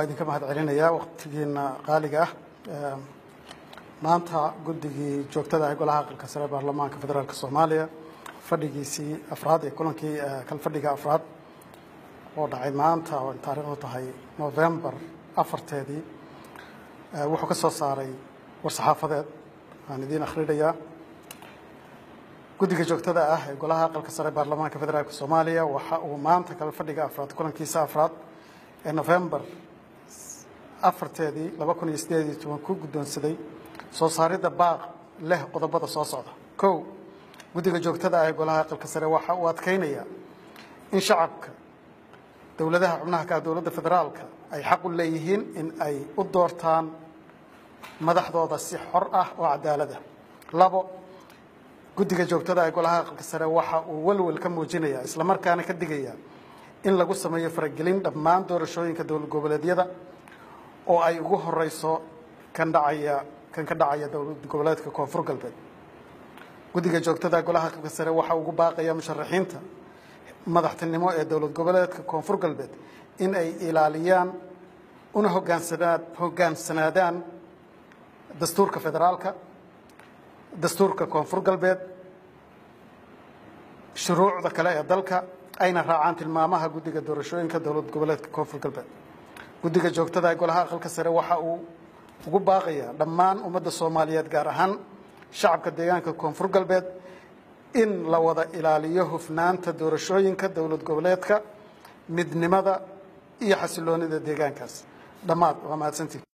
idinka mahad celinayaa waqtigiina qaaliga ah maanta guddigii joogtada ah golaha aqalka sare baarlamaanka federaalk soomaaliya fadhigiisii afraad ee kulankii kalfadhiga afraad oo dhacay maanta oo taariikhdu tahay novembar afarteedii wuxuu ka soo saaray war-saxaafadeed aan idiin akhrinayaa guddiga joogtada ah ee golaha aqalka sare baarlamaanka federaalk soomaaliya waxa uu maanta kalfadhiga afraad kulankiisa afraad ee novembar afarteedii laba kun iyo sideed iyo toban ku guddoonsaday soo saaridda baaq leh qodobada soo socda kow guddiga joogtada ah ee golaha aqalka sare waxa uu adkeynayaa in shacabka dowladaha xubnaha ka ah dowladda federaalka ay xaq u leeyihiin in ay u doortaan madaxdooda si xor ah oo cadaalada labo guddiga joogtada ee golaha aqalka sare waxa uu walwal ka muujinayaa islamarkaana ka digayaa in lagu sameeyo faragelin dhammaan doorashooyinka dowlad goboleedyada oo ay ugu horeyso kan dhacaya kan ka dhacaya dowlad goboleedka koonfur galbeed guddiga joogtada golaha aqalka sare waxa ugu baaqaya musharaxiinta madaxtinimo ee dowlad goboleedka koonfur galbeed in ay ilaaliyaan una hogaansanaa hogaansanaadaan dastuurka federaalka dastuurka koonfur galbeed shuruucda kale ee dalka ayna raacaan tilmaamaha guddiga doorashooyinka dowlad goboleedka koonfur galbeed guddiga joogtada ee golaha aqalka sare waxa uu ugu baaqayaa dhammaan ummadda soomaaliyeed gaar ahaan shacabka deegaanka koonfur galbeed in la wada ilaaliyo hufnaanta doorashooyinka dowlad goboleedka midnimada iyo xasiloonida deegaankaas dhammaad waa mahadsantii